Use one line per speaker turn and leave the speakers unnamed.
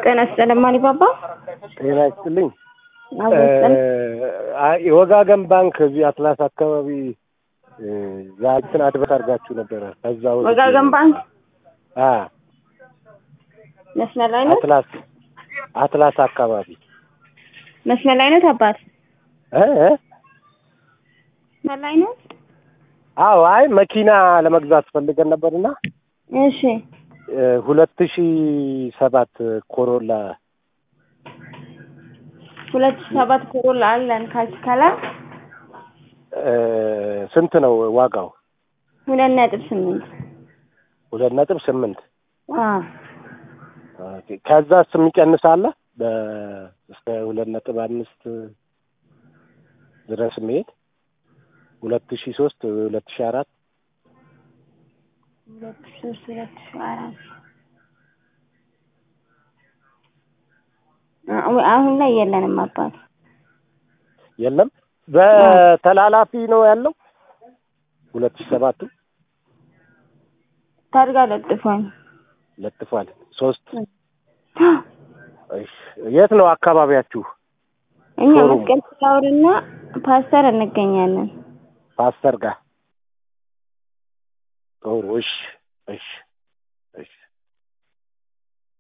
ጤና ይስጥልኝ ማሊባባ።
ጤና ይስጥልኝ።
አዎ ይስጥልኝ።
አይ የወጋገን ባንክ እዚህ አትላስ አካባቢ ዛችን አድበት አድርጋችሁ ነበረ። ከዛ ወዲህ-
ወጋገን ባንክ
አ
መስመር ላይ ነው።
አትላስ አትላስ አካባቢ
መስመር ላይ ነው አባት።
እ እ?
መስመር ላይ ነው።
አዎ አይ መኪና ለመግዛት ፈልገን ነበርና
እሺ
ሁለት ሺ ሰባት ኮሮላ
ሁለት ሺህ ሰባት ኮሮላ አለን ካችካላ
እ፣ ስንት ነው ዋጋው?
ሁለት ነጥብ ስምንት
ሁለት ነጥብ ስምንት
አዎ
ኦኬ። ከዛስ የሚቀንስ አለ? በ እስከ ሁለት ነጥብ አምስት ድረስ የሚሄድ ሁለት ሺ ሶስት ሁለት ሺ አራት
ሁለት ሺህ ሶስት ሁለት ሺህ አራት አ- አሁን ላይ የለንም አባት።
የለም በተላላፊ ነው ያለው ሁለት ሺ ሰባቱ
ታርጋ ለጥፏል።
ለጥፏል ሶስት እሺ የት ነው አካባቢያችሁ
እኛ
ሾሩም።
መስቀል ፍላወርና ፓስተር እንገኛለን።
ፓስተር ጋር ጥሩ እሺ እሺ